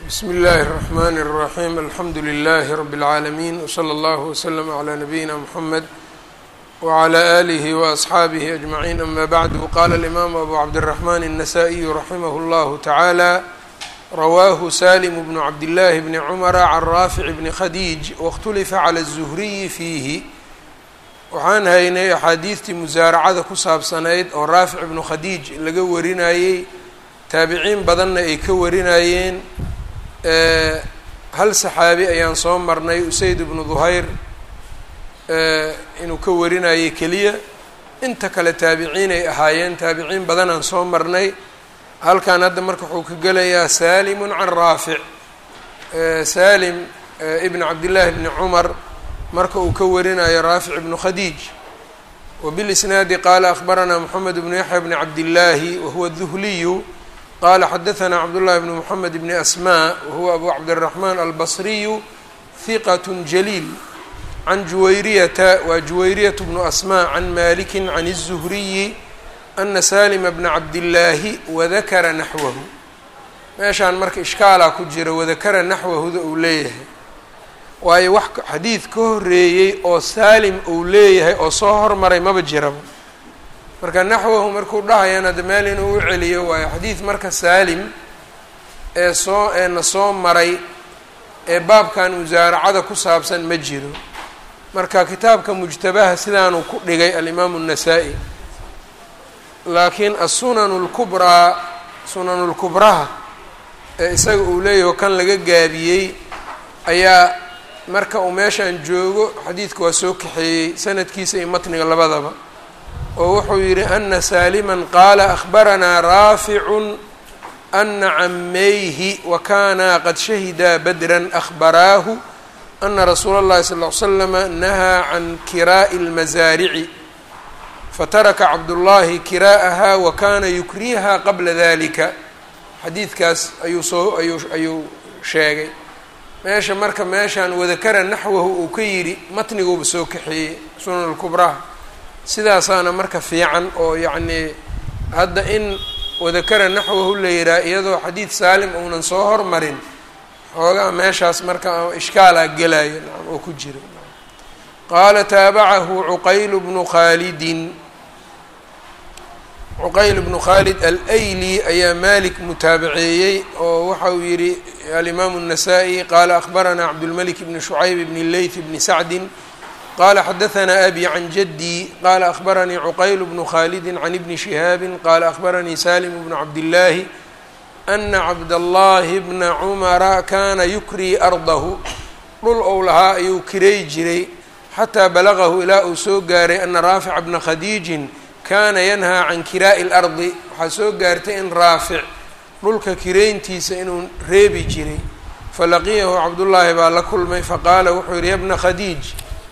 bsmi اllahi الرحmn الرaحيم alxamdu لlh رb العaalمين وslى اllه وslm عlى نabيina mحamed وعlى آlih وأصxaabih أجمعين ama bعd qala الإmam abu cabdالرحmn النsائي raximh اllah taعalى rawaahu salim bn cabdالlahi bni cmra can raafic bni khadiij waاkhtulifa clى الزhriyi fiihi waxaan haynay axaadiistii musaaracada ku saabsanayd oo raafic ibnu khadiij laga warinayey taabiciin badanna ay ka warinayeen hal saxaabi ayaan soo marnay usayd ibnu duhayr inuu ka warinayay keliya inta kale taabiciin ay ahaayeen taabiciin badanaan soo marnay halkan hadda marka wuxuu ka gelayaa salimun can raafic salim ibn cabdillaahi bni cumar marka uu ka warinayo raafic ibnu khadiij wbilisnaadi qaala akhbaranaa moxamed bnu yaxya bni cabdillaahi wahuwa duhliyu qala xadaثna cabdullahi bn mxamed bni asma wahuwa abu cabdالraxman albasriyu hiqat jaliil can juwayriyata waa juwayriyat bnu asma can maliki can الzuhriyi ana salima bna cabdillaahi wadakara naxwahu meeshaan marka ishkaalaa ku jira wadakara naxwahuda uu leeyahay waayo wax xadiid ka horeeyey oo saalim uu leeyahay oo soo hormaray maba jiraba marka naxwahu markuu dhahayana de meel inuu u celiyo waayo xadiid marka saalim ee soo eena soo maray ee baabkan musaaracada ku saabsan ma jiro marka kitaabka mujtabaha sidaanuu ku dhigay alimaamu الnasaa-i laakiin asunanu اlkubraa sunanu lkubraha ee isaga uu leeyaho kan laga gaabiyey ayaa marka uu meeshaan joogo xadiidka waa soo kaxeeyey sanadkiisa iyo matniga labadaba oo wuxuu yidhi ana saaliman qaala akhbaranaa raaficun ana camayhi wa kanaa qad shahidaa badran akhbaraahu ana rasuula اllahi sal ly slama nahaa can kiraa'i اlmasaarici fataraka cabdullaahi kiraa'aha wa kana yukriha qabla dalika xadiidkaas ayuu soo ayuu ayuu sheegay meesha marka meeshaan wadakara naxwahu uu ka yidhi matniguuba soo kaxeeyey sunan lkubraha sidaasaana marka fiican oo yacnii hadda in wadakara naxwahu la yihaha iyadoo xadiid saalim uunan soo hormarin xoogaa meeshaas marka ishkaalaa gelaya nacam oo ku jira qaala taabacahu cuqayl bnu khaalidin cuqayl bnu khaalid alayli ayaa malik mutaabaceeyey oo waxa uu yihi alimaamu الnasaa-i qaala akhbaranaa cabdulmalik bni shucayb bni leyth bni sacdin qala xadaثna abi can jadي qala akhbaranii cuqayl bnu khalidi can ibni shihaabi qala akhbaranii salim bnu cabdillaahi ana cabdallahi bna cumara kana yukrii ardahu dhul ou lahaa ayuu kiray jiray xataa balagahu ilaa uu soo gaaray ana raafica bna khadiijin kana yanhaa can kiraa'i اlardi waxaa soo gaartay in raafic dhulka kirayntiisa inuu reebi jiray falaqiyahu cabdullaahi baa la kulmay faqaala wuxuu yihi ya bna khadiij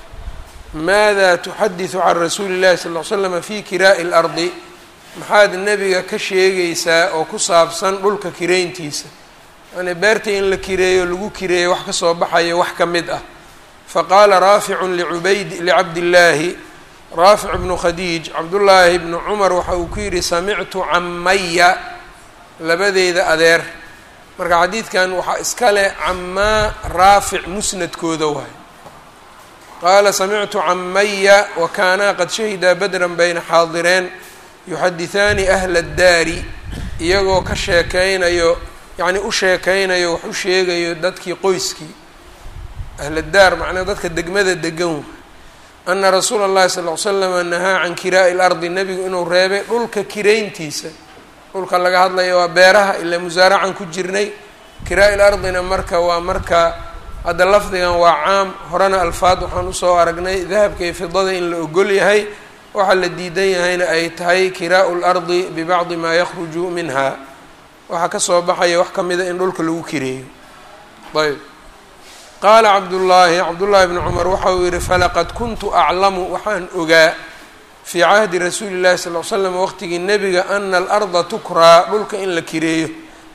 maada tuxadiثu can rasuuli اllahi sal ly slama fi kiraa'i اlardi maxaad nebiga ka sheegaysaa oo ku saabsan dhulka kirayntiisa yani beerta in la kireeyo lagu kireeyo wax kasoo baxayo wax ka mid ah faqaala raaficu licubayd licabdillaahi raafic bnu khadiij cabdullaahi bnu cumar waxa uu ku yidhi samictu camaya labadeyda adeer marka xadiidkan waxaa iska leh camaa raafic musnadkooda waay qaala samictu camaya wa kaanaa qad shahidaa badran bayna xaadireen yuxadihaani ahla addaari iyagoo ka sheekeynayo yacnii u sheekeynayo wax u sheegayo dadkii qoyskii ahladdaar macnaa dadka degmada degan ana rasuula اllahi sal ly slama nahaa can kiraa'i lardi nebigu inuu reebay dhulka kirayntiisa dhulka laga hadlayo waa beeraha ilaa musaaracan ku jirnay kiraa'i lardina marka waa marka hadda lafdigan waa caam horena alfaad waxaan usoo aragnay dahabka iyo fidada in la ogol yahay waxaa la diidan yahayna ay tahay kiraa'u lardi bibacdi maa yakhruju minha waxaa kasoo baxaya wax kamida in dhulka lagu kireeyo ayb qaala cabdullaahi cabdullaahi bni cumar waxa uu yihi falaqad kuntu aclamu waxaan ogaa fii cahdi rasuuli llahi sal l slam waqtigii nebiga ana alarda tukraa dhulka in la kireeyo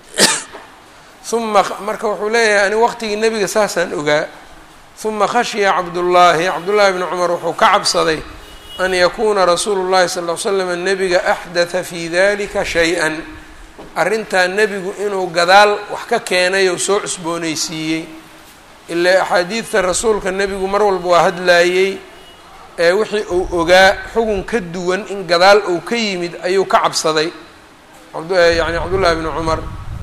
uma marka wuxuu leeyahay ani waqtigii nebiga saasaan ogaa uma khashiya cabdullaahi cabdullaahi bni cumar wuxuu ka cabsaday an yakuuna rasuulu llahi sal l slam nebiga axdatha fi dalika shay-an arrintaa nebigu inuu gadaal wax ka keenay oo soo cusboonaysiiyey ilaa axaadiidta rasuulka nebigu mar walba waa hadlaayey ee wixii uu ogaa xugun ka duwan in gadaal uu ka yimid ayuu ka cabsaday yani cabdullaahi bni cumar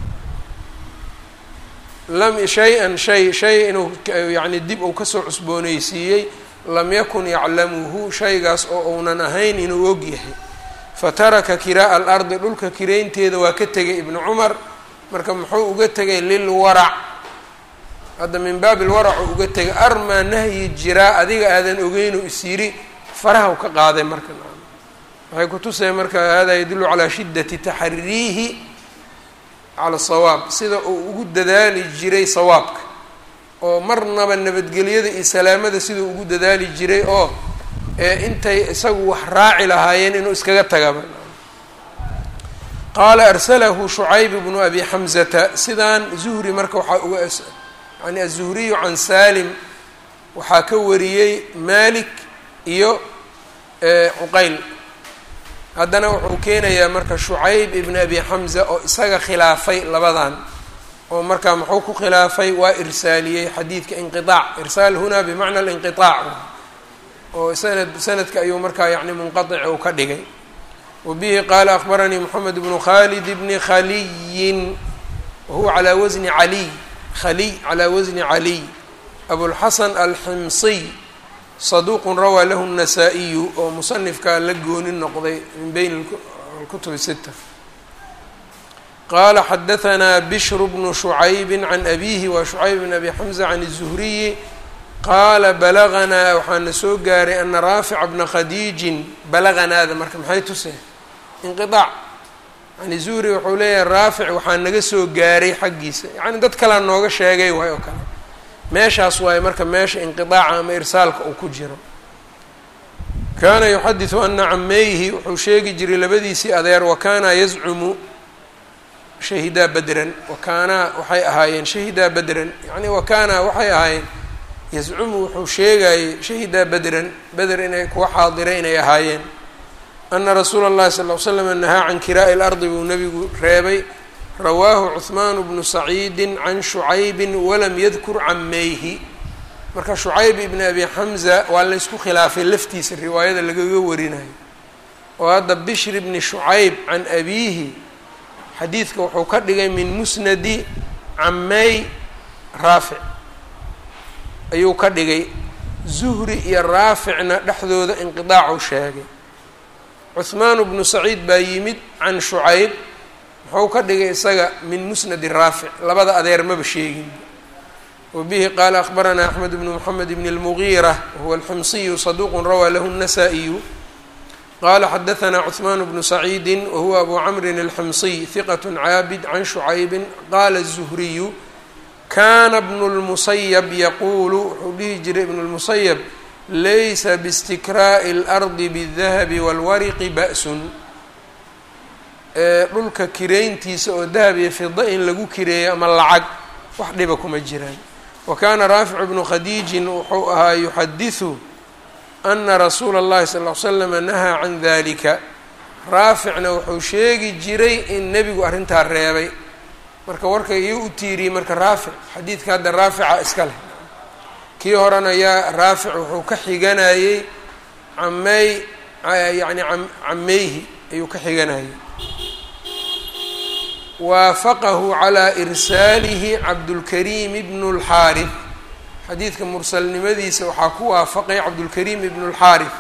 lam shay-an shay shay inuu yani dib uu kasoo cusboonaysiiyey lam yakun yaclamuhu shaygaas oo uunan ahayn inuu og yahay fataraka kiraa'a alardi dhulka kiraynteeda waa ka tegay ibnu cumar marka muxuu uga tegay lilwarac hadda min baabi lwarac uu uga tegay armaa nahyi jiraa adiga aadan ogeynu is yiri faraha u ka qaaday marka waxay kutusaya marka hada yadullu calaa shiddati taxariihi cala sawaab sida uu ugu dadaali jiray sawaabka oo marnaba nabadgelyada iyo salaamada siduu ugu dadaali jiray oo intay isagu wax raaci lahaayeen inuu iskaga tagaba qaala arsalahu shucayb bnu abi xamzata sidaan zuhri marka waxaa uga yani aلzuhriyu can salim waxaa ka wariyey malik iyo cuqayl haddana wuxuu keenayaa marka shucayb ibn abi xamza oo isaga khilaafay labadan oo markaa muxuu ku khilaafay waa irsaaliyey xadiidka inqiطaac irsaal huna bimacna اlinqiطaac oo sanad sanadka ayuu markaa yani munqaطic uu ka dhigay wa bihi qaala akbaranii moxamed bnu khalid bni khaliyin wahuwa calaa wasni caliy khaliy calaa wasni caliy abulxasan alximsiy saduuqun rawaa lahu الnasaa-iyu oo musanifkaa la gooni noqday min beyn اlkutub sita qaala xadahanaa bishru bnu shucaybi can abihi wa shucayb bn abi xamza can الzuhriyi qaala balaganaa waxaana soo gaaray ana raafica bna khadiijin balaganaada marka maxay tuseen inqiaac yani zuhri wuxuu leeyahay raafic waxaa naga soo gaaray xaggiisa yani dad kalea nooga sheegay waay oo kale meeshaas waaye marka meesha inqiaaca ama irsaalka uu ku jiro kaana yuxadiثu ana cameyhi wuxuu sheegi jiray labadiisii adeer wakaana yazcumu shahidaa bedran wakaanaa waxay ahaayeen shahidaa bedran yani wakaana waxay ahaayeen yazcumu wuxuu sheegayey shahidaa bedran beder inay kuwa xaadiray inay ahaayeen ana rasuula اllahi sal l slam nahaa can kiraa'i اlardi buu nebigu reebay rawaahu cuثmaan bnu saciidi can shucaybi walam yadkur cameyhi marka shucayb ibn abi xamza waa laysku khilaafay laftiisa riwaayada lagaga warinayo oo hadda bishr bni shucayb can abiihi xadiidka wuxuu ka dhigay min musnadi camey raafic ayuu ka dhigay zuhri iyo raaficna dhexdooda inqidaacuu sheegay cuhmaan bnu saciid baa yimid can shucayb muxuu ka dhigay isaga min musnadi raafic labada adeer maba sheegin wa bihi qaala akbaranaa axmed bnu moxamed bn اlmugiira wahuwa alximsiyu saduuqu rawaa lahu الnasaa-iyu qala xadahanaa cuثmaan bnu saciidi wahuwa abu camrin alximsiy hiqat caabid can shucaybi qaala الzuhriyu kana bnu اlmusayab yaquulu wuxuu dhihi jiray ibnu اlmusayab laysa bistikraa'i اlardi bالdahabi wاlwariqi ba'sun dhulka kirayntiisa oo dahab iyo fida in lagu kireeyo ama lacag wax dhiba kuma jiraan wa kaana raaficu bnu khadiijin wuxuu ahaa yuxadiثu ana rasuula اllahi sal ll ly slama nahaa can dalika raaficna wuxuu sheegi jiray in nebigu arrintaa reebay marka warka iyo u tiiriyey marka raafic xadiidka hadda raafica iska leh kii horena yaa raafic wuxuu ka xiganayey camey yani cameyhi ayuu ka xiganayay waafaqahu calaa irsaalihi cabdulkariim ibnu اlxaarif xadiidka mursalnimadiisa waxaa ku waafaqay cabdulkariim ibnu اlxaarif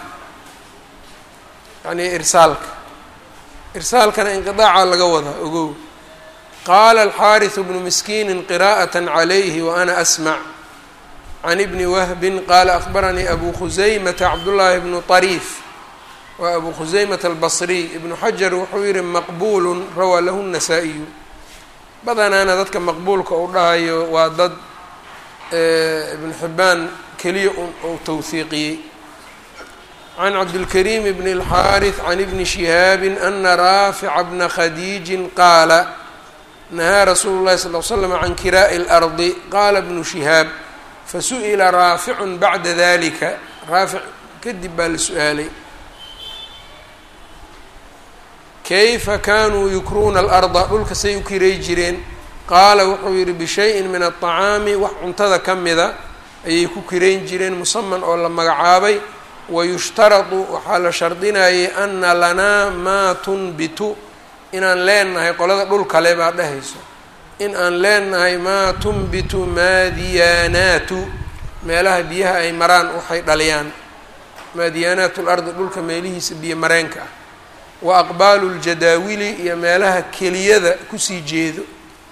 yani irsaalka irsaalkana inqiaaca laga wadaa ogow qaala alxaariثu bnu miskiini qira'aة عalayhi waana asmac can ibni wahbin qaala akbaranii abu khusaymata cabdullaahi bnu طariif waa abu khusaymata albasriy ibnu xajar wuxuu yihi maqbuulu rawaa lahu الnasaa-iyu badanaana dadka maqbuulka uu dhahayo waa dad ibnu xibaan keliya uu tawhiiqiyey can cabdilkariim bn اlxaariث can ibni shihaabi ana raafica bna khadiijin qaala nahaa rasuulu llahi sal l slam can kiraa'i اlardi qaala bnu shihaab fasu'ila raaficun bacda dalika raafic kadib baa la su-aalay kayfa kanuu yukruuna alarda dhulka say u kiray jireen qaala wuxuu yidhi bishayin min aلطacaami wax cuntada ka mida ayay ku kirayn jireen musaman oo la magacaabay wayushtaradu waxaa la shardinayay ana lanaa maa tunbitu inaan leenahay qolada dhul kale baa dhehayso in aan leenahay maa tunbitu maadiyaanaatu meelaha biyaha ay maraan waxay dhaliyaan maadiyaanaatu lardi dhulka meelihiisa biyo mareenka ah wa aqbaalu ljadaawili iyo meelaha keliyada kusii jeedo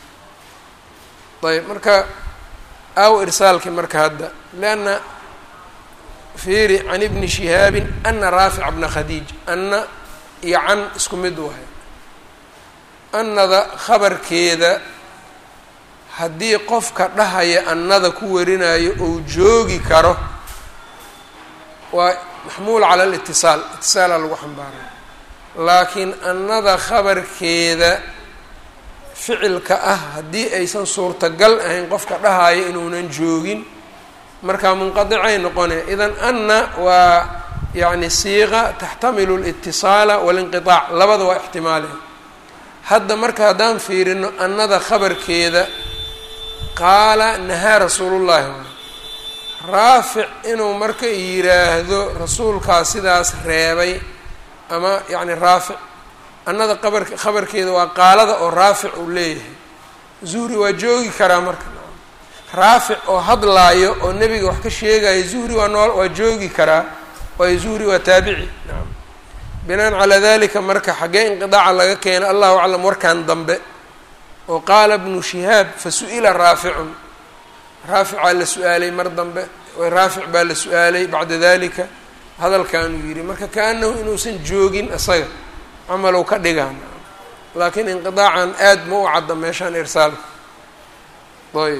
ayb marka aw irsaalki marka hadda leanna fiiri can ibni shihaabin ana raafica bna khadiij anna iyo can isku mid wahay annada khabarkeeda haddii qofka dhahaya annada ku warinayo ou joogi karo waa maxmuul cala alitisaal itisaalaa lagu xambaaraya laakiin annada khabarkeeda ficilka ah haddii aysan suurtagal ahayn qofka dhahaya inuunan joogin markaa munqadicay noqonaya idan anna waa yacni siiqa taxtamilu alitisaala walinqiaac labada waa ixtimaale hadda marka haddaan fiirino annada khabarkeeda qaala nahaa rasuulullaahi raafic inuu marka yiraahdo rasuulkaa sidaas reebay ama yacni raafic annada qabar khabarkeeda waa qaalada oo raafic uu leeyahay zuhri waa joogi karaa marka raafic oo hadlaayo oo nebiga wax ka sheegayo zuhri waa nool waa joogi karaa waayo zuhri waa taabici naam binaan calaa dalika marka xaggee inqidaaca laga keena allahu aclam warkan dambe oo qaala bnu shihaab fa su-ila raaficun raaficaa la su-aalay mar dambe raafic baa la su-aalay bacda dalika hadalkanuu yidhi marka kaanahu inuusan joogin isaga camalow ka dhigaan laakiin inqidaacan aad ma u cadda meeshaan irsaalka ayb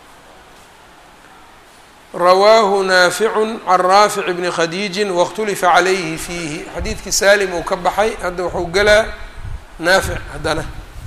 rawaahu naaficun can raafic bni khadiijin waاkhtulifa calayhi fiihi xadiidkii saalim uu ka baxay hadda wuxuu gelaa naafic haddana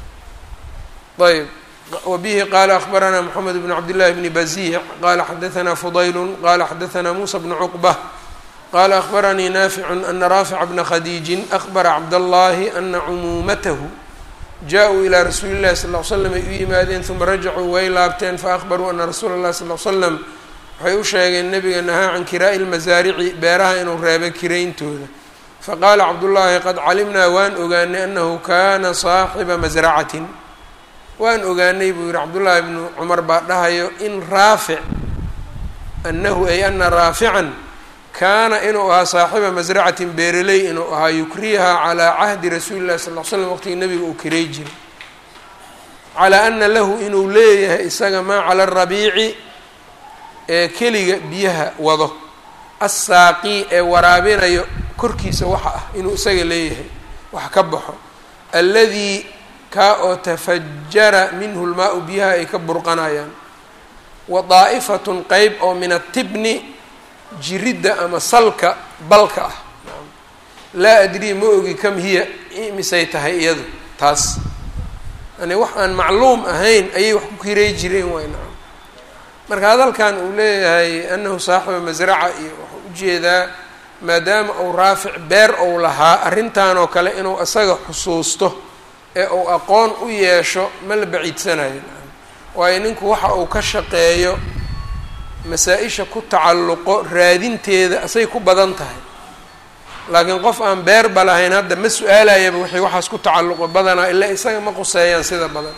ayb wbihi qala akbarana mxamed bn cabdillahi bni baziic qala xadaثna fudayl qala xadaثna musa bnu cuqbة qala akbaranii naaficu ana raafica bna khadiijin akbara cabdallahi ana cumuumatahu jaa-uu ilaa rasuuli اllahi sal ly slam ay u yimaadeen uma rajacuu way laabteen faakbaruu ana rasuula اllahi sal l slam waxay u sheegeen nebiga nahaa can kiraa'i lmasaarici beeraha inuu reebo kirayntooda faqaala cabdullaahi qad calimnaa waan ogaanay anahu kana saaxiba masracatin waan ogaanay buu yihi cabdullaahi bnu cumar baa dhahayo in raafic annahu ay ana raafican kaana inuu ahaa saaxiba masracatin beereley inuu ahaa yukriha calaa cahdi rasuuli llahi sal l slam waqtigii nabiga uu kiray jiray calaa ana lahu inuu leeyahay isaga maa cala arabiici ee keliga biyaha wado assaaqii ee waraabinayo korkiisa waxa ah inuu isaga leeyahay wax ka baxo alladii kaa oo tafajara minhu lmaa-u biyaha ay ka burqanayaan wa daa'ifatun qeyb oo min atibni jiridda ama salka balka ah laa adrii ma ogi kam hiya misay tahay iyadu taas yani wax aan macluum ahayn ayay wax ku kiray jireen waay nacam marka hadalkan uu leeyahay anahu saaxiba masraca iyo waxuu ujeedaa maadaama uu raafic beer ou lahaa arrintan oo kale inuu isaga xusuusto ee uu aqoon u yeesho ma la baciidsanayo waayo ninku waxa uu ka shaqeeyo masaa-isha ku tacalluqo raadinteeda asay ku badan tahay laakiin qof aan beerba lahayn hadda ma su-aalayaba wixii waxaas ku tacalluqo badanaa ilaa isaga ma quseeyaan sida badan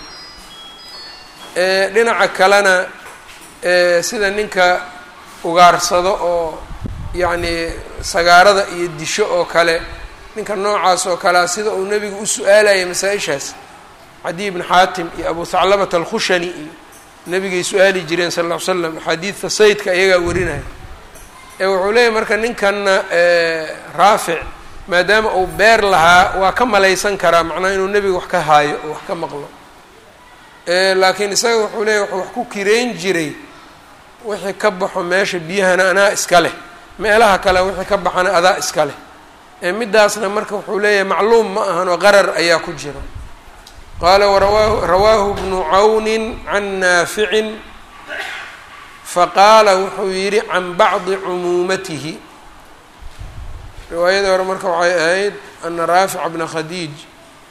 dhinaca kalena sida ninka ugaarsado oo yacni sagaarada iyo disho oo kale ninka noocaas oo kalea sida uu nebigu u su-aalaya masaa-ishaas cadiy ibn xaatim iyo abu haclabata alkhushani iyo nebigay su-aali jireen sal ll ly slam axaadiidta saydka iyagaa warinaya ee wuxuu leeyahy marka ninkanna raafic maadaama uu beer lahaa waa ka malaysan karaa macnaha inuu nebiga wax ka haayo oo wax ka maqlo laakiin isaga wuxuu leeyahy wuxuu wax ku kireyn jiray wixii ka baxo meesha biyahana anaa iska leh meelaha kale wixii ka baxana adaa iska leh middaasna marka wuxuu leeyahay macluum ma ahan oo qarar ayaa ku jira qaala warawaahu rawaahu bnu cawnin can naaficin faqaala wuxuu yidhi can bacdi cumuumatihi riwaayadii hore marka waxay ahayd ana raafica bna khadiij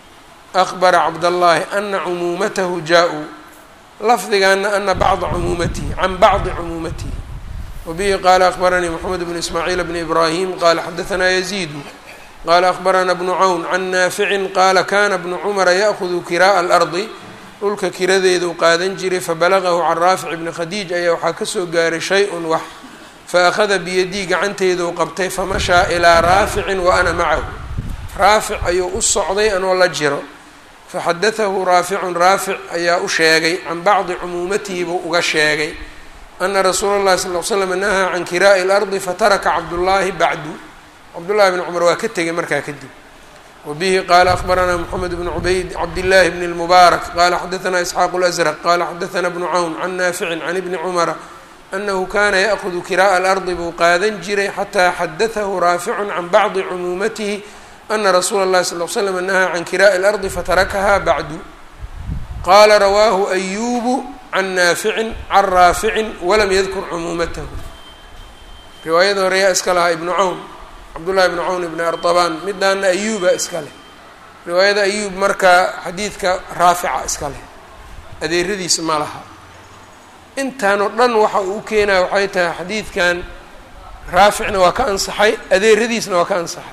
akbara cabdallaahi ana cumuumatahu jaa-uu lafdigaana ana bacda cumuumatihi can bacdi cumuumatihi wabihi qaala akbaranii moxamed bnu ismaaciil bni ibraahim qaala xadaanaa yaziidu qaala akbarana bnu cawn can naaficin qaala kana bnu cumara ya'hudu kiraa'a alardi dhulka kiradeeduu qaadan jiray fabalagahu can raafic bni khadiij ayaa waxaa kasoo gaaray shay-un wax faakhada biyadii gacanteeduu qabtay famashaa ilaa raaficin wa ana macahu raafic ayuu u socday anoo la jiro faxadatahu raaficun raafic ayaa u sheegay can bacdi cumuumatihi buu uga sheegay ana rasuula اllahi sal l slam nahaa can kiraa'i اlardi fataraka cabdullaahi bacdu cabdullahi bni cumar waa ka tegay markaa kadib wabihi qaala akbaranaa moxamed bnu cubayd cabdillaahi bni اlmubaarak qaala xadaanaa isxaaqu اlasraq qaala xadaanaa bnu cawn can naaficin can ibni cumara anahu kana ya'hudu kiraa'a alardi buu qaadan jiray xataa xadatahu raaficun can bacdi cumuumatihi ana rasuula اllahi sal l slam nahaa can kiraa'i اlardi fatarakaha bacdu qaala rawaahu ayubu can naaficin can raaficin walam yadkur cumuumatahu riwaayada hore yaa iska lahaa ibnu cawn cabdullahi ibnu cawn ibni artabaan midaana ayuuba iska leh riwaayada ayuub markaa xadiidka raafica iska leh adeeradiisa ma laha intaan oo dhan waxa uu u keenaya waxay tahay xadiidkan raaficna waa ka ansaxay adeeradiisna waa ka ansaxay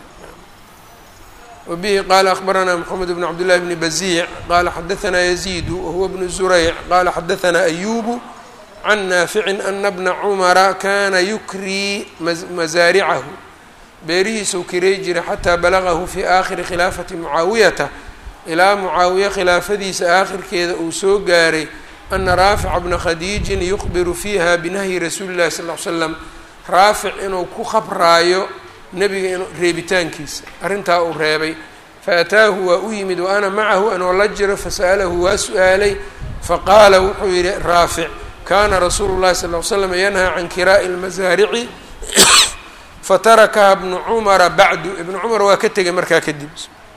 wabihi qaala akbaranaa moxamed bn cabdillahi bni baziic qaala xadaanaa yaziidu wahuwa bnu zurayc qaala xadaanaa ayubu can naaficin ana bna cumara kana yukrii masaaricahu beerihiisuu kiray jiray xataa balagahu fi aakhiri khilaafati mucaawiyata ilaa mucaawiye khilaafadiisa aakhirkeeda uu soo gaaray ana raafica bna khadiijin yukhbiru fiiha binahyi rasuuli llahi sal l slam raafic inuu ku khabraayo nebiga in reebitaankiisa arrintaa uu reebay faataahu waa u yimid wa ana macahu anoo la jiro fasa'alahu waa su-aalay faqaala wuxuu yidhi raafic kana rasuulu llahi sal l slam yanhaa can kiraa'i lmasaarici fatarakaha bnu cumara bacdu ibnu cumar waa ka tegay markaa kadib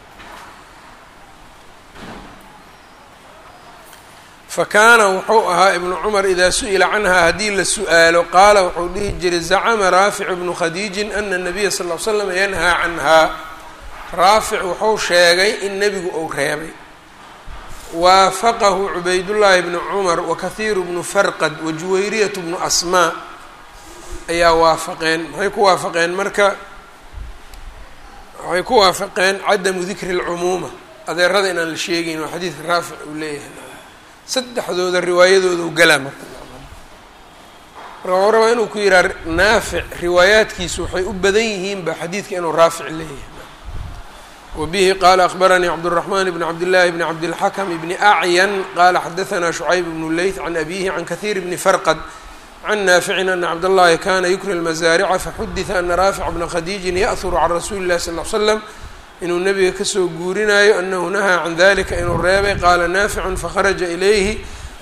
fakaana wuxuu ahaa ibnu cumar idaa su-ila canha haddii la su-aalo qaala wuxuu dhihi jiray zacama raaficu bnu khadiijin ana nabiya sal l slam yanhaa canhaa raafic wuxuu sheegay in nebigu uu reebay waafaqahu cubaydullaahi bnu cumar wakahiiru bnu farqad wajuwayriyatu bnu asmaa ayaa waafaqeen maxay ku waafaqeen marka waxay ku waafaqeen cadamu dikri اlcumuuma adeerada inaan la sheegayn waa xadiidka raafic uu leeyahay saddexdooda riwaayadooda u galaa marka marka waxuu rabaa inuu ku yihaa naafic riwaayaadkiisu waxay u badan yihiinba xadiidka inuu raafic leeyahay wabihi qaala akbaranii cabdالraxman bn cabdillaahi bni cabdilxakm bni acyan qaala xadaanaa shucayb bnu leyth can abihi can kahiir bni farqad can naaficin ana cabdاllahi kana yukri lmasaarica faxudita ana raafic bna khadiijin ya'huru can rasuuli اllahi sal l slam inuu nebiga kasoo guurinayo anahu nahaa can dalika inuu reebay qaala naaficun fakharaja ilayhi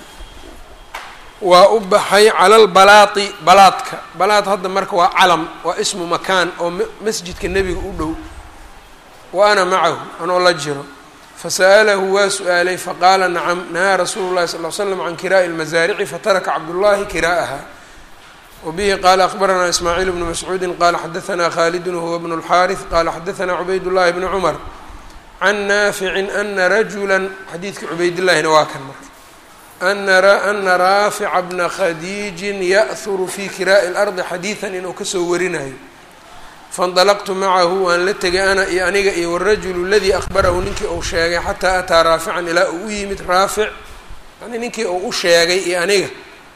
waa u baxay cala lbalaati balaadka balaad hadda marka waa calam waa ismu makaan oo masjidka nebiga u dhow wa ana macahu anoo la jiro fasa'alahu waa su-aalay faqaala nacam nahaa rasuulu llahi sal l slam can kiraa'i lmasaarici fataraka cabdullahi kiraa'aha wbihi qaala akbaranaa ismaaciil bnu mascuudi qaala xadaanaa khaalidun huwa bnu اlxaariث qaala xadaanaa cubayd llahi bni cumar can naaficin ana rajula xadiidka cubaydillaahina waa kan marka ana raafica bna khadiijin ya'huru fi kiraa'i اlardi xadiidan inuu kasoo warinayo faاndalaqtu macahu waan la tegay ana iyo aniga iyo wاrajulu aladii akbarahu ninkii uu sheegay xataa ataa raafican ilaa uu u yimid raafic yani ninkii uu u sheegay iyo aniga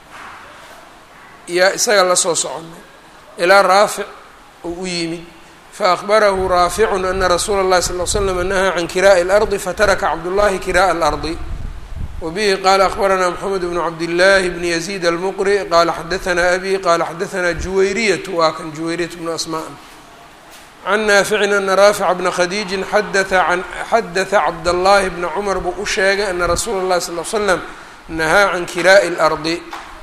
yaa isaga lasoo soconay ilaa raafic uu u yimid faakbarahu raaficun ana rasuula اllahi sal l slam nahaa can kiraa'i اlardi fataraka cabdullahi kiraa'a alardi wabihi qaala akbaranaa moxamed bnu cabdillaahi bni yaziid almuqri qaala xadaanaa abi qaala xadaanaa juwayriyatu waa kan juwayriyatu bnu asmaan can naaficin ana raafica bna khadiijin xadaa an xadaثa cabdاllahi bna cumar buu u sheegay ana rasuula اllahi sal l slam nahaa can kiraa'i اlardi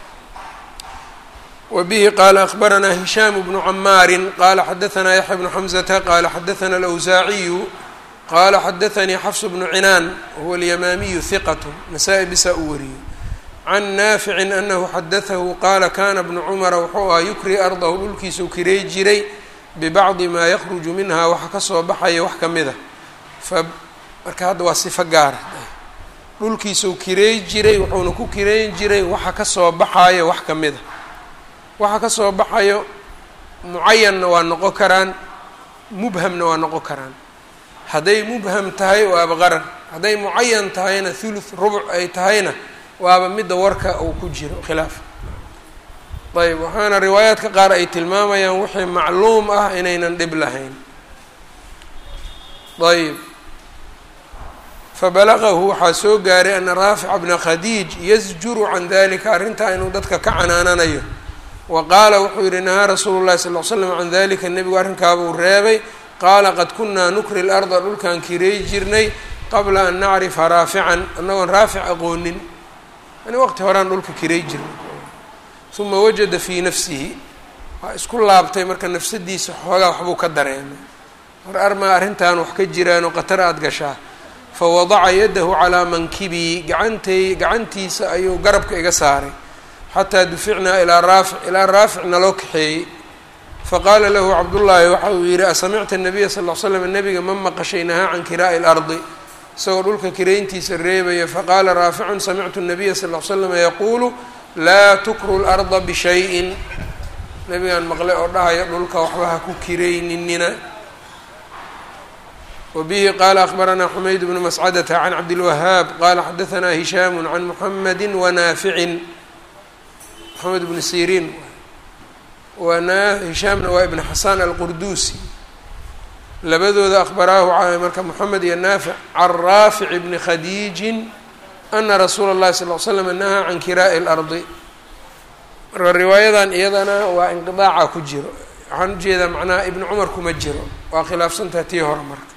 wbihi qaala akbaranaa hishaamu bnu camaarin qaala xadaanaa yaxya bnu xamzata qaala xadaana alawsaaciyu qaala xadaanii xafs bnu cinaan wahuwa alyamaamiyu hiqat nasaa-i bisaa u wariyey can naaficin anahu xadaahu qaala kana bnu cumara wuxuu ahaa yukri ardahu dhulkiisau kiray jiray bibacdi maa yakruju minha waxa kasoo baxaya wax ka mida marka hadda waa sifo gaara dhulkiisuu kireey jiray wuxuuna ku kireyn jiray waxa ka soo baxayo wax ka mid a waxa ka soo baxayo mucayanna waa noqon karaan mubhamna waa noqon karaan hadday mubham tahay waaba qarar hadday mucayan tahayna thuluth rubuc ay tahayna waaba midda warka uu ku jiro khilaaf ayb waxaana riwaayaadka qaar ay tilmaamayaan wixii macluum ah inaynan dhib lahayn ayb fabalagahu waxaa soo gaaray ana raafica bna khadiij yasjuru can dalika arrintaa inuu dadka ka canaananayo wa qaala wuxuu yihi nahaa rasuulu llahi sal l slam can dalika nebigu arrinkaabuu reebay qaala qad kunaa nukri larda dhulkaan kireey jirnay qabla an nacrifa raafican annagoon raafic aqoonin yani waqti horean dhulka kireey jirnay uma wajada fii nafsihi waa isku laabtay marka nafsadiisa xoogaa waxbuu ka dareemay mar armaa arrintan wax ka jiraanoo qatar aada gashaa fawadaca yadahu calaa mankibii gacantay gacantiisa ayuu garabka iga saaray xataa duficnaa ilaa raafic ilaa raafic naloo kaxeeyey faqaala lahu cabdullaahi waxa uu yidhi asamicta nabiya sal l slam nabiga ma maqashay nahaa can kiraa'i lardi isagoo dhulka kirayntiisa reebaya faqaala raaficun samictu nabiya sal l slama yaquulu laa tukru larda bishayin nabigaan maqlay oo dhahaya dhulka waxba ha ku kirayninina wbihi qala akbaranaa xumayd bnu mascadata can cabdilwahaab qala xadaanaa hishaamu can muxamadi wanaaficin moxamed bnu siriin hishaamna waa ibn xasan alqurduusi labadooda akhbaraahu marka moxamed iyo naafic can raafic bni khadiijin ana rasuula اllahi sal l slam nahaa can kiraa'i اlardi marka riwaayadan iyadana waa inqidaaca ku jiro waxaan ujeedaa macnaha ibni cumar kuma jiro waa khilaafsantaha tii hore marka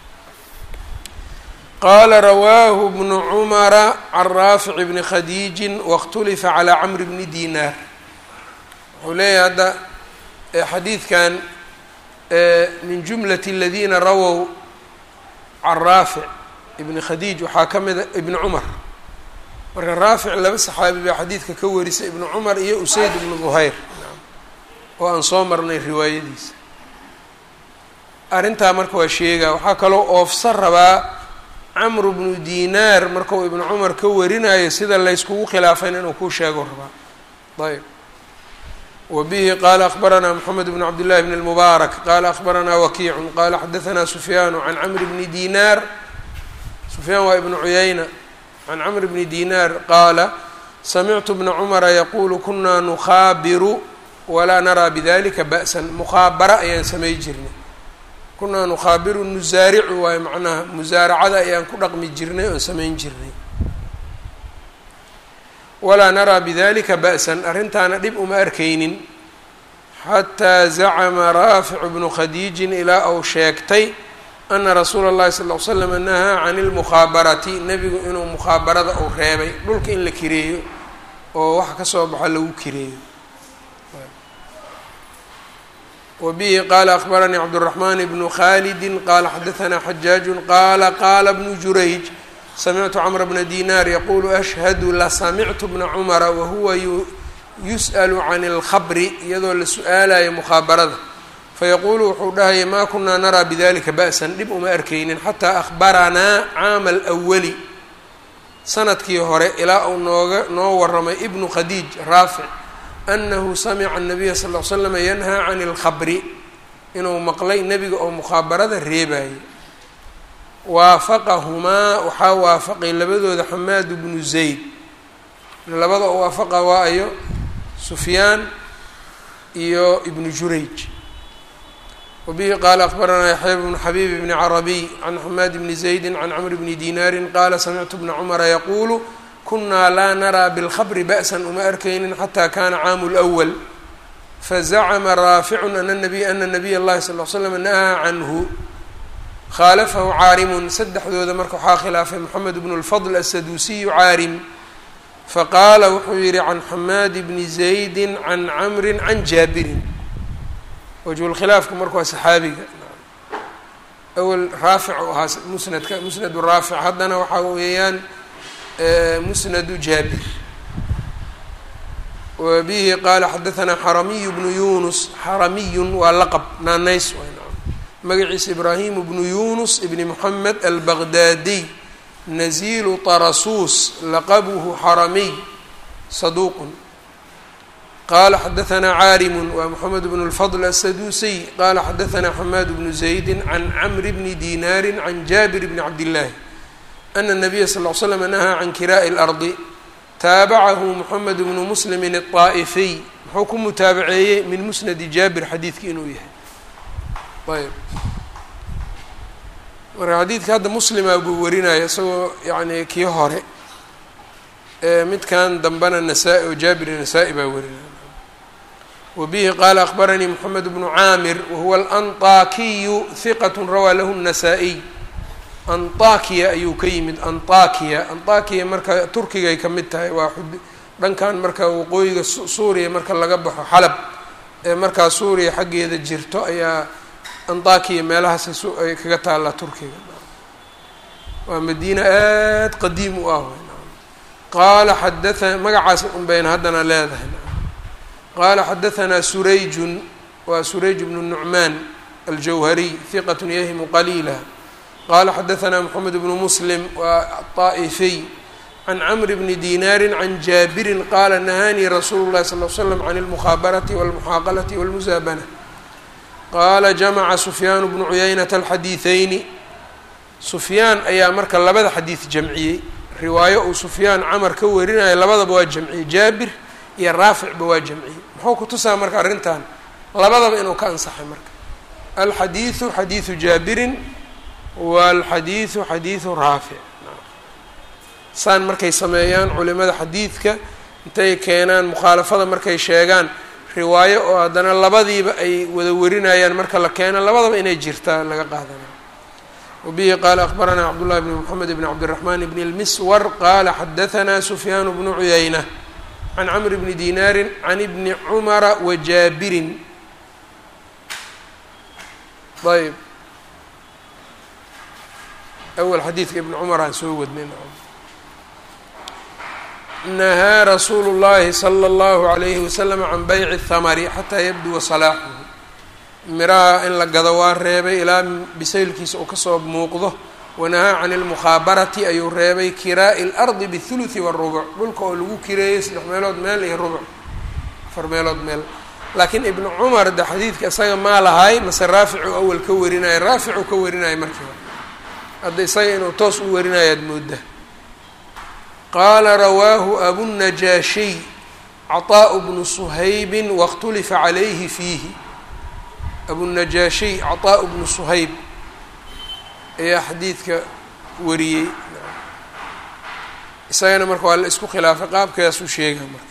qaala rawaahu bnu cumara can raafic bni khadiijin waاkhtulifa calaa camri bni dinaar wuxuu leeyahay hadda xadiidkan min jumlati aladiina rawow can raafic ibni khadiij waxaa ka mida ibni cumar marka raafic laba saxaabi baa xadiidka ka warisay ibnu cumar iyo usayd ibnu duhayr oo aan soo marnay riwaayadiisa arrintaa marka waa sheegaa waxaa kaloo oofsan rabaa camru bnu dinaar markau ibnu cumar ka warinayo sida layskugu khilaafan inuu ku sheego rabaa ayb wa bihi qaala akbaranaa moxamed bn cabdillahi bn اlmubaarak qaala akbaranaa wakiicun qaala xadaanaa sufyaanu can camri bni dinaar sufyaan waa ibnu cuyayna can camri bni dinaar qaala samictu bna cumara yaquulu kunaa nukhaabiru walaa naraa bidalika ba'san mukhaabara ayaan samay jirnay kunaa nukhaabiru nusaaricu waayo macnaha musaaracada ayaan ku dhaqmi jirnay oon samayn jirnay walaa naraa bidalika ba'san arrintaana dhib uma arkaynin xataa zacama raaficu bnu khadiijin ilaa uu sheegtay ana rasuula اllahi sal ll slam nahaa can اlmukhaabarati nebigu inuu mukhaabarada uu reebay dhulka in la kireeyo oo waxa kasoo baxo lagu kireeyo wbihi qala akbaranii cabdالرaحman bnu khalidi qala xadaثna xajaaج qala qala bnu jurayj samictu cmr bna dinar yaqulu ashhadu lasamictu bna cmra wahuwa yusأl can اlkhabri iyadoo la su-aalayo mukhaabarada fayaqulu wuxuu dhahaya ma kunaa naraa bidalika ba'san dhib uma arkaynin xataa ahbaranaa caama alأwali sanadkii hore ilaa uu nooga noo waramay ibnu khadiij raafic anahu samica الnabiya sal ll slam yanhaa can اlkhabri inuu maqlay nebiga oo mukhaabarada reebayo waafaqahumaa waxaa waafaqay labadooda xamaad bnu zayd labada oo waafaqa waa ayo sufyaan iyo ibnu jurayj wabihi qaala akbaranaa yaxya bnu xabiib bni carabiy can xamaad bni zaydi can camr bni dinaari qaala samictu bna cumara yaquulu kunaa laa naraa bilkhabri ba'san uma arkaynin xataa kaana caamu lwal fazacama raaficun ana nabiy ana nabiy اllahi sal l slam nahaa canhu khaalafahu caarimun saddexdooda marka waxaa khilaafay moxamed bnu lfadl asaduusiyu caarim faqaala wuxuu yihi can xamaadi bni zaydi can camri can jaabirin wajhulkhilaafku marka waa saxaabiga awel raafic u ahaa musnadka musnadu raafic haddana waxaa weeyaan musnadu jaabir wa bihi qaala xadaanaa xaramiyu bnu yunus xaramiyun waa laqab naanays magaciisa ibraahimu bnu yunus ibni moxamed albaqdaadiy nazilu tarasuus laqabuhu xaramiy saduuqun qala xadaثna caarimu waa mxamed bn اlfضl aلsaduusiy qala xadaثna xamaad bnu زaydi can cmr bni dinaari can jaabir bni cabdillaahi ana الnabiya sal ll ly slam nahaa can kiraaءi اlardi taabacahu moxamed bnu muslimi الطaa'ifiy muxuu ku mutaabaceeyey min musnadi jaabir xadiidki inuu yahay ayb marka xadiidka hadda muslima buu warinaya isagoo yani kii hore midkan dambena nasaa-i oo jaabir nasaa-i baa warinaya wbihi qaala akbaranii mxamed bnu caamir wahuwa alanطakiyu hiqat rawaa lahu الnasaa-iy anطakiya ayuu ka yimid anطakiya anطakiya marka turkigay ka mid tahay waa dhankan marka waqooyiga suuriya marka laga baxo xalab ee markaa suuriya xaggeeda jirto ayaa anطakiya meelahaas ay kaga taallaa turkiga waa madiina aad qadiim u ah qaala xadaa magacaas un bayna haddana leedahay qala xadaثna surayjun waa surayj bnu nucmaan aljawhariy hiqat yahimu qaliila qala xadaثna mxamed bnu muslim waa aلطaa'ifiy can cmr bni dinaari can jaabirin qala nahaanii rasuulu اlahi sal l slam can اlmukhabarati wاlmuxaaqalati wاlmusaabana qaala jamaca sufyaan bnu cuyaynata alxadiiثeyni sufyaan ayaa marka labada xadiid jamciyey riwaayo uu sufyaan camar ka warinaya labadaba waa jamciyey jaabir iyo raaficba waa jamciyey muxuu ku tusaa marka arrintan labadaba inuu ka ansaxay marka alxadiidu xadiidu jaabirin waalxadiidu xadiidu raafic saan markay sameeyaan culimada xadiidka intay keenaan mukhaalafada markay sheegaan riwaayo oo haddana labadiiba ay wada warinayaan marka la keeno labadaba inay jirtaa laga qaadanayo wabihi qaala akbaranaa cabdullahi bni moxamed bni cabdiraxmaan bni lmiswar qaala xadahanaa sufyaan bnu cuyayna can cmr bni dinaari can ibni cumara wa jaabirin ayb awal xadiidka ibni cumar aan soo wadnay nahaa rasuulu llahi salى اllahu عalayhi wasalam can bayci الthamari xataa yabduwa salaaxuhu miraha in la gado waa reebay ilaa bisaylkiisa uu kasoo muuqdo wanahaa can اlmukhaabarati ayuu reebay kiraa'i اlardi bاthuluثi wالrubuc dhulka oo lagu kireeyey saddex meelood meel iyo rubuc afar meelood meel laakiin ibnu cumar de xadiidka isaga maa lahay mase raaficu awal ka warinaya raaficu ka warinaya markiiba hadda isaga inuu toos u warinayaad mooda qaala rawaahu abunajaashiy caطaaءu bnu suhaybi waاkhtulifa calayhi fiihi abunajaashiy caطaaءu bnu suhayb ayaa xadiidka wariyey isagana marka waa la isku khilaafay qaabkaasuu sheegaa marka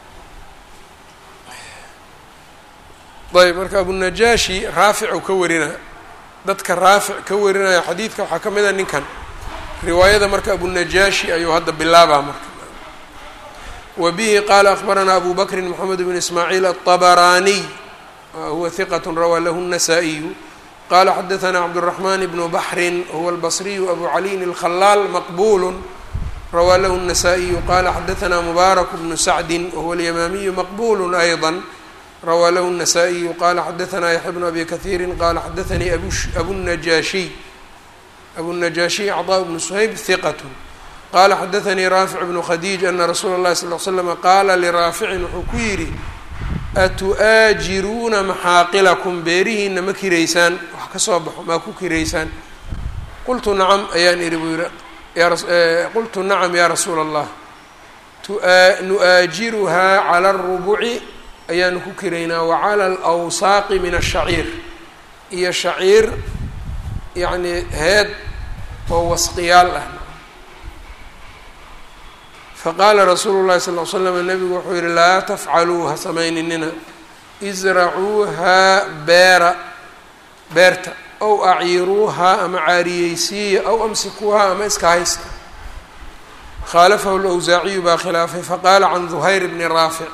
ayb marka abunajaashi raaficu ka warinaya dadka raafic ka warinaya xadiidka waxaa ka mid a ninkan riwaayada marka abunajaashi ayuu hadda bilaabaa marka wa bihi qaala akbaranaa abu bakrin moxamed bn ismaaciil aلطabaraaniy huwa hiqat rawaa lahu الnasaa-iyu qala xadaثna cabdالرaحman bn baxri huwa اlbصriyu abu caliyin الkhalaal maqbul rawaa lahu الnasaa-iyu qala xadaثna mubaarak bnu sacdi wahuwa اlyamaamiyu maqbul ayضا rawaa lahu الnasaa-iyu qala xadaثna yaxya bnu abi kahiiri qala xadaثanii abunajaashiy abunajaashiy cطاء bnu shayb hiqat qala xadaثanii raafic bnu khadiij ana rasuula اlahi sal ly slm qaala liraaficin wuxuu ku yidhi atu-aajiruuna maxaaqilakum beerihiina ma kiraysaan wax ka soo baxo maa ku kiraysaan qultu nacam ayaan idhi buu yihi qultu nacam yaa rasuula allah nu-aajiruhaa cala arubuci ayaanu ku kiraynaa wa cala alawsaaqi min ashaciir iyo shaciir yacni heed oo wasqiyaal ah faqaala rasuulu llahi sal l slam nabigu wuxuu yihi laa tafcaluu ha samayninina isracuuhaa beera beerta ow acyiruuhaa ama caariyeysiiya ow amsikuuhaa ama iska haysta khaalafahu lawsaaciyu baa khilaafay faqaala can duhayr bni raafic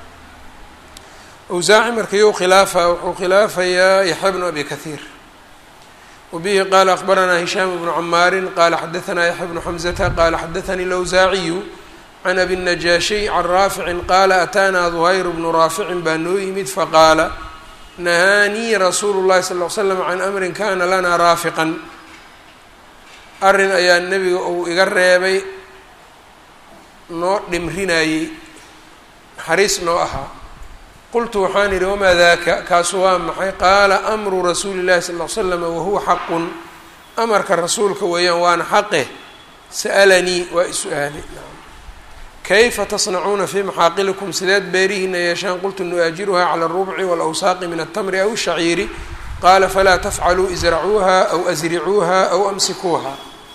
awsaaci markayuu khilaafa wuxuu khilaafayaa yaxya bnu abi kahiir wabihi qaala akbaranaa hishaam bnu camaarin qaala xadaanaa yaxya bnu xamzata qaala xadaanii lawsaaciyu can abi najaashiy can raaficin qaala ataanaa duhayr bnu raaficin baa noo yimid faqaala nahaanii rasuulu llahi sal l slam can amrin kana lanaa raafiqan arrin ayaa nebiga uu iga reebay noo dhimrinayey naxariis noo ahaa qultu waxaan idhi wamaa daaka kaasu waa maxay qaala amru rasuuli llahi sal l slama wahuwa xaqun amarka rasuulka weeyaan waana xaqe sa'alanii waa i-su-aalay kayfa tasnacuuna fii maxaaqilikum sideed beerihiina yeeshaan qultu nu-aajiruha cala alrubci walawsaaqi min altamri aw shaciiri qaala falaa tafcaluu isracuuha aw asricuuha aw amsikuuha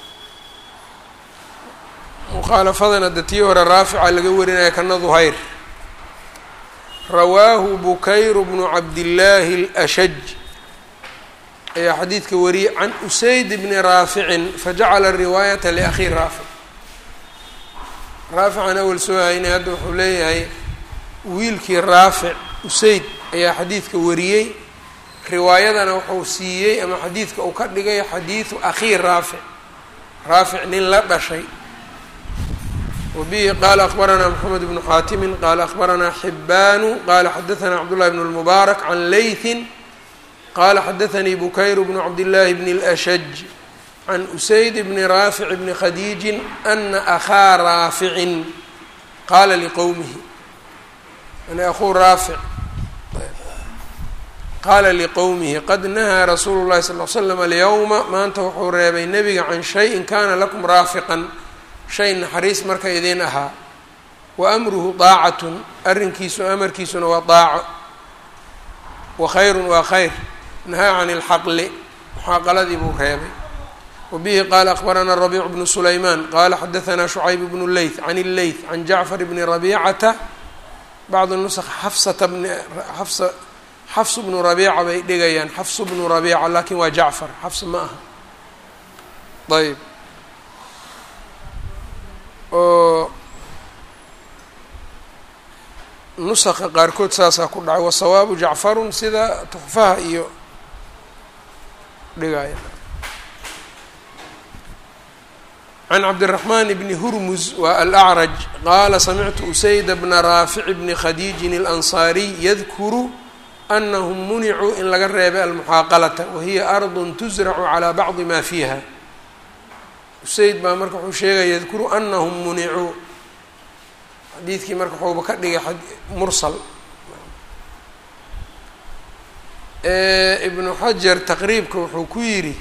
mukhaalafadana de tii hore raafica laga warinaya kana duhayr rawaahu bukayru bnu cabdillaahi alashaj ayaa xadiidka wariyey can usayd bni raaficin fajacala riwaayata liakhii raafic raafican awel soo haynay hadda wuxuu leeyahay wiilkii raafic usayd ayaa xadiidka wariyey riwaayadana wuxuu siiyey ama xadiidka uu ka dhigay xadiidu akhii raafic raafic nin la dhashay wbihi qala akbaranaa mxamed bnu xaatimin qala akbaranaa xibaanu qala xadaثna cabdullahi bn اlmubaarak can leytin qala xadaثanii bukayr bnu cabdillaahi bn اlأshaj can usayd bni raafic bni khadiijin ana akhaa raaficin qaala liqowmihi an akhuu raafic qaala liqowmihi qad nahaa rasuulu llahi sal l slam alyowma maanta wuxuu reebay nebiga can shayin kana lakum raafiqan shay naxariis marka idiin ahaa wa amruhu daacatun arrinkiisu amarkiisuna waa daaco wa khayrun waa khayr nahaa can ilxaqli muxaaqaladii buu reebay wa bihi qaala akbaranaa rabiicu bnu sulaymaan qaala xadahanaa shucayb bnu leyth can illeyth can jacfar bni rabiicata bacdu nusq xafsata bni xafsa xafsu bnu rabiica bay dhigayaan xafsu bnu rabiica laakin waa jacfar xafs ma aha ayb oo nusaqa qaarkood saasaa ku dhacay wasawaabu jacfarun sida tuxfaha iyo dhigaya can cabdiraxmaan bni hurmuz waa alacraj qaala samictu usayda bna raafic bni khadiijin alansaariy yadkuru anahum municuu in laga reebay almuxaaqalata wahiya ardun tusracu calaa bacdi ma fiiha usayd baa marka wuxuu sheegaya yadkuru anahum municuu xadiidkii marka waxuuba ka dhigay mursal ibnu xajar taqriibka wuxuu ku yidhi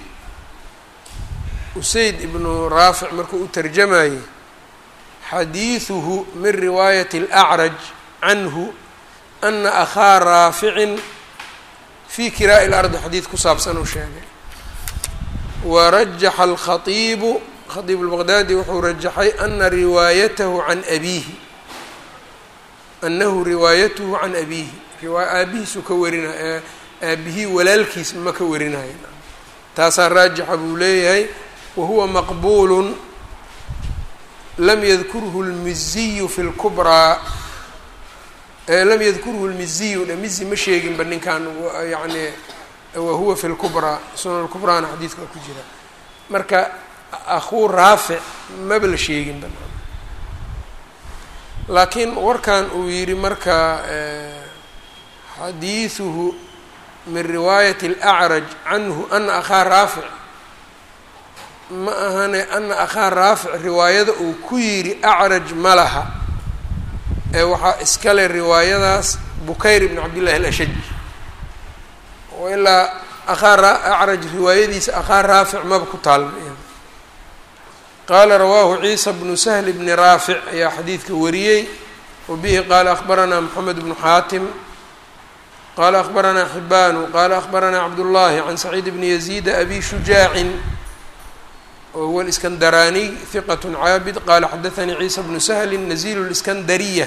usayd ibnu raafic markuu u tarjamayey xadiiduhu min riwaayati اlأcraj canhu ana akhaa raaficin fi kiraa'i اlardi xadiid ku saabsan uu sheegay warajaxa alkhaiibu khaiib اlbaqdaadi wuxuu rajaxay ana riwaayatahu can abiihi anahu riwaayatuhu can abiihi aabihiisuu ka warinay aabihii walaalkiis ma ka warinaya taasaa raajixa buu leeyahay wahuwa maqbuulu lam yadkurhu lmiziyu fi lkubraa lam yadkurhu lmiziyu dhe mizi ma sheeginba ninkan yani wahuwa fi lkubraa sunan lkubraana xadiidka ku jira marka akhuu raafic maba la sheeginba laakiin warkan uu yidhi marka xadiiduhu min riwaayati اlأcraj canhu ana akhaa raafic ma ahane ana akhaa raafic riwaayada uu ku yidhi acraj ma laha ee waxaa iskale riwaayadaas bukayr ibn cabdillahi alashaj oo ilaa akhaa acraj riwaayadiisa akhaa raafic maba ku taalma qaala rawaahu ciisa bnu sahl bni raafic ayaa xadiidka wariyey wa bihi qaala akbaranaa moxamed bnu xaatim qaala akbaranaa xibaanu qaala akbaranaa cabdullaahi can saciid bni yaziida abi shujaacin wa huwa اliskandaraaniy hiqat caabid qaala xadaanii ciisa bnu sahli nazilu اliskandariya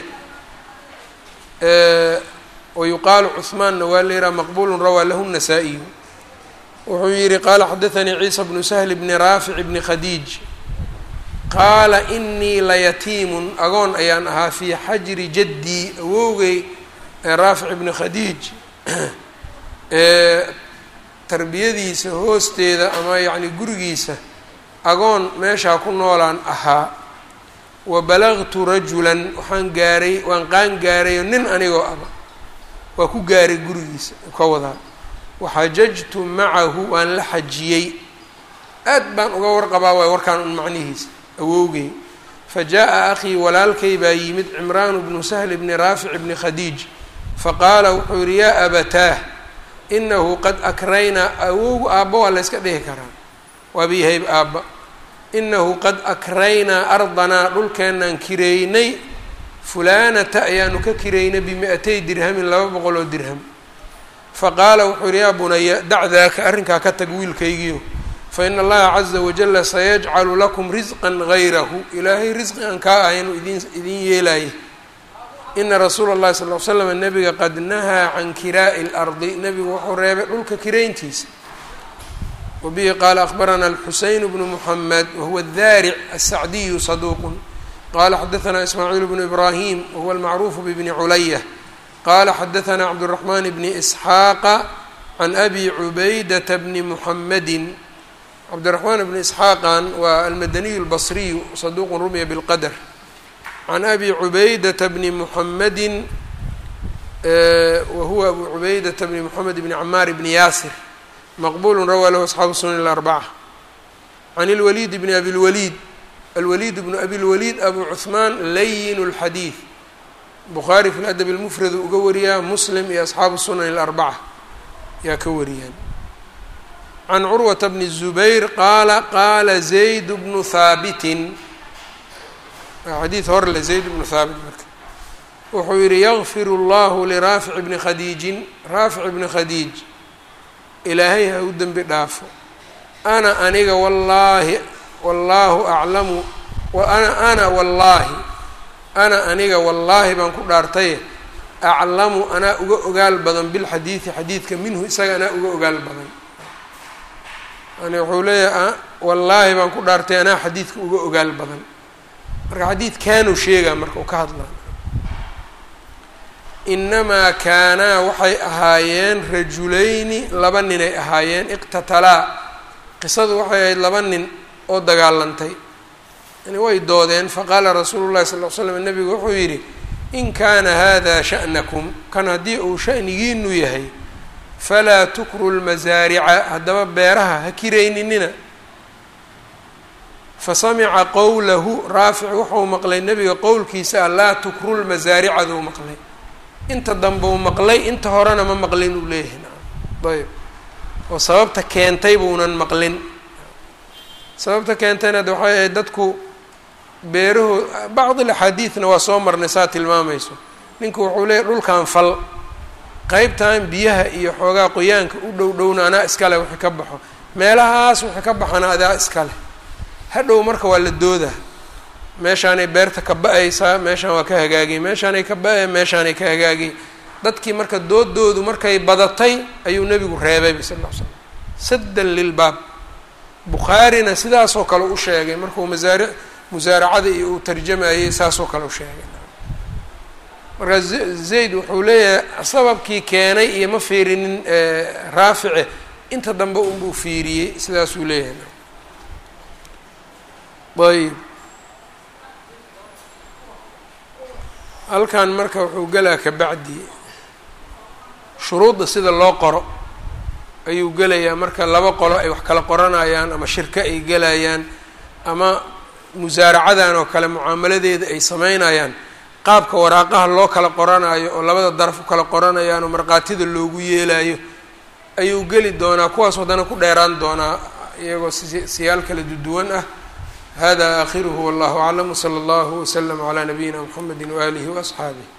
wayuqaalu cuhmaanna waa leeraa maqbulu rawaa lahu الnasaa-iyu wuxuu yihi qaala xadaanii ciisa bnu sahli bni raafic bni khadiij qaala inii layatiimun agoon ayaan ahaa fii xajri jaddii awowgay ee raafic ibni khadiij ee tarbiyadiisa hoosteeda ama yacni gurigiisa agoon meeshaa ku noolaan ahaa wa balagtu rajulan waxaan gaaray waan qaan gaarayo nin anigoo aba waa ku gaaray gurigiisa ka wadaa waxajajtu macahu waan la xajiyey aad baan uga warqabaa waay warkaan un macnihiisa awowgay fa jaa akhii walaalkay baa yimid cimraanu bnu sahl bni raafic bni khadiij faqaala wuxuu yihi yaa abataah inahu qad akraynaa awowgu aabba waa la yska dhihi karaa waaba yahayb aabba inahu qad akraynaa ardanaa dhulkeenaan kireynay fulaanata ayaanu ka kireynay bimi-atay dirhamin laba boqol oo dirham faqaala wuxuu yihi yaa bunaya dac daaka arrinkaa ka tag wiilkaygiio faina allaha caza wajala sayajcalu lakum risqan gayrahu ilaahay risqi aan kaa ahaynu idin idin yeelaya ina rasuula اllahi sal l slam nabiga qad nahaa can kiraa'i اlardi nebigu wuxuu reebay dhulka kirayntiisa wabihi qaala akbarana alxuseyn bnu muxamed wahuwa daaric asacdiyu saduuqun qala xadaثna ismaaciil bnu ibrahim wahuwa almacruufu bbni culaya qala xadaثna cabdالraxman bni isxaaqa can abi cubaydata bni muxamedi cabdiraxmaan bni isxaaqan waa almadaniyu اlbasriyu saduuqun rumiya bilqadr can abi cubaydata bni muxamedi wahuwa abu cubaydata bni moxamed bni camaar bni yaasir maqbulu rawaa lahu asxaabu sunan اlarbaca can اlwaliid bni abi lwaliid alwaliid bnu abi lwaliid abu cuثmaan layin اlxadiid bukhaari fi ladab اlmufrad uga wariyaa muslim iyo asxaabu sunan اlarbaca yaa ka wariyaan can curwata bni الzubayr qaala qaala zayd bnu haabitin xadiid horle zayd bnu haabit marka wuxuu yihi yakfir اllahu liraafic bni khadiijin raafic bni khadiij ilaahay ha u dembi dhaafo ana aniga wallaahi wallaahu aclamu ana ana wallaahi ana aniga wallaahi baan ku dhaartaye aclamu anaa uga ogaal badan bilxadiidi xadiidka minhu isaga anaa uga ogaal badan yani wuxuu leeyahay wallaahi baan ku dhaartay anaa xadiidka uga ogaal badan marka xadiidkaanuu sheegaa marka uu ka hadlaa inamaa kaanaa waxay ahaayeen rajulayni laba ninay ahaayeen iqtatalaa qisadu waxay ahayd laba nin oo dagaalantay yani way doodeen faqaala rasuulu llahi sal l slam nabigu wuxuu yidhi in kaana hada sha'nakum kan haddii uu sha'nigiinu yahay falaa tukru lmasaarica haddaba beeraha ha kirayninina fasamica qowlahu raafic wuxuu maqlay nebiga qowlkiisa ah laa tukru lmasaaricaduu maqlay inta dambe uu maqlay inta horena ma maqlin uu leeyahay nacam ayb oo sababta keentay buunan maqlin sababta keentayna de waxay ahayd dadku beerahood bacd alaxaadiidna waa soo marnay saa tilmaamayso ninku wuxuu leeyahy dhulkan fal qeybtan biyaha iyo xoogaa qoyaanka u dhow dhowna anaa iskale wixii ka baxo meelahaas wixii ka baxana adaa iskale hadhow marka waa la dooda meeshaanay beerta ka ba-aysaa meeshaan waa ka hagaagay meeshaanay ka ba-ay meeshaanay ka hagaagay dadkii marka doodoodu markay badatay ayuu nebigu reebayba sal ll ly slam saddan lilbaab bukhaarina sidaasoo kale u sheegay markuu masaari musaaracada iyo uu tarjamayey saasoo kale u sheegay markaa zayd wuxuu leeyahay sababkii keenay iyo ma fiirinin raafice inta dambe unbuu fiiriyey sidaasuu leeyahay ayb halkan marka wuxuu gelaa kabacdi shuruudda sida loo qoro ayuu gelayaa marka laba qolo ay wax kala qoranayaan ama shirko ay gelayaan ama musaaracadan oo kale mucaamaladeeda ay sameynayaan qaabka waraaqaha loo kala qoranayo oo labada daraf u kala qoranayaan oo markhaatida loogu yeelayo ayuu geli doonaa kuwaas haddana ku dheeraan doonaa iyagoo siyaal kala duduwan ah hada aakhiruhu wallahu aclam wsala allahu waslama calaa nabiyina mxamedi waaalihi waasxaabih